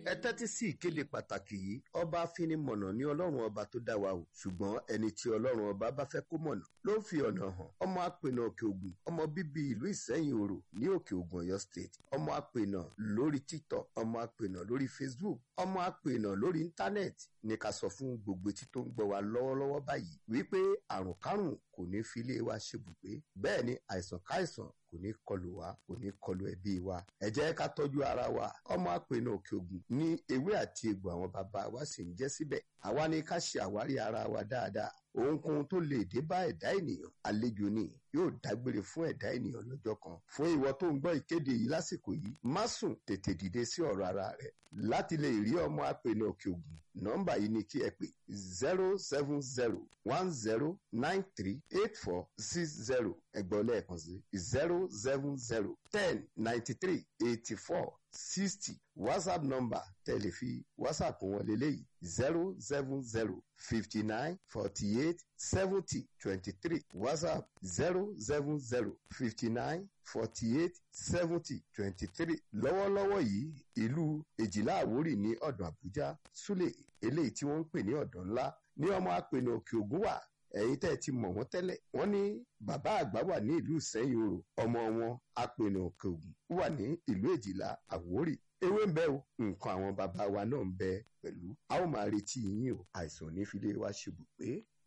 ẹ tẹ́tí sí ìkéde pàtàkì yìí ọba afinimọ̀nà ní ọlọ́run ọba tó dá wa o ṣùgbọ́n ẹni tí ọlọ́run ọba bá fẹ́ kó mọ̀nà ló ń fi ọ̀nà hàn ọmọ apènà òkè ògùn ọmọ bíbí ìlú ìsẹ́yìn òrò ní òkè ògùn ọ̀yọ́ state ọmọ apènà lórí tiktok ọmọ apènà lórí facebook ọmọ apènà lórí íńtánẹ́ẹ̀tì ní ká sọ fún gbogbo etí tó ń gbọ́ wa lọ́wọ́lọ́wọ́ báyìí wípé àrùn kárùn kò ní fi ilé wa ṣebùgbé bẹ́ẹ̀ ni àìsàn káìsàn kò ní kọlù wa kò ní kọlù ẹbí wa ẹ jẹ́ ká tọ́jú ara wa ọmọ àpènà òkè ògùn ní ewé àti egbò àwọn bàbá wa sì ń jẹ́ síbẹ̀ àwa ni ká ṣe àwárí ara wa dáadáa ohunkóhun tó lè dé bá ẹ̀dá ènìyàn àlejò ni yóò dágbére fún ẹ̀dá ènìyàn lọ́jọ́ kan fún ìwọ tó ń gbọ́ ìkéde yìí lásìkò yìí má sùn tètè dìde sí ọ̀rọ̀ ara rẹ̀ láti lè rí ọmọ àpènà òkè ògùn nọ́mbà yìí ni kí ẹ pè zero seven zero one zero nine three eight four six zero ẹgbọ́n lẹ́ẹ̀kan sí zero seven zero ten ninety three eighty four sixty whatsapp number tẹ̀lé fi whatsapp wọn lélẹ́yìí zero seven zero fifty nine forty eight seventy twenty three whatsapp zero seven zero fifty nine forty eight seventy twenty three lọ́wọ́lọ́wọ́ yìí ìlú èjìlá àwórì ní ọ̀dọ̀ àbújá súlẹ̀ eléyìí tí wọ́n ń pè ní ọ̀dọ̀ ńlá ní ọmọ apènà òkè ògùn wà ẹ̀yin tẹ́ ẹ ti mọ̀ wọ́n tẹ́lẹ̀ wọ́n ní bàbá àgbà wà ní ìlú ìsẹ́yìn orò ọmọ wọn apènà òkè ògùn wà ní ìlú èjìlá àwórì ewé ń bẹ o nǹkan àwọn bàbá wa náà ń bẹ pẹ̀lú a ó máa retí yín o àìsàn ò ní fi lé wa ṣubú pé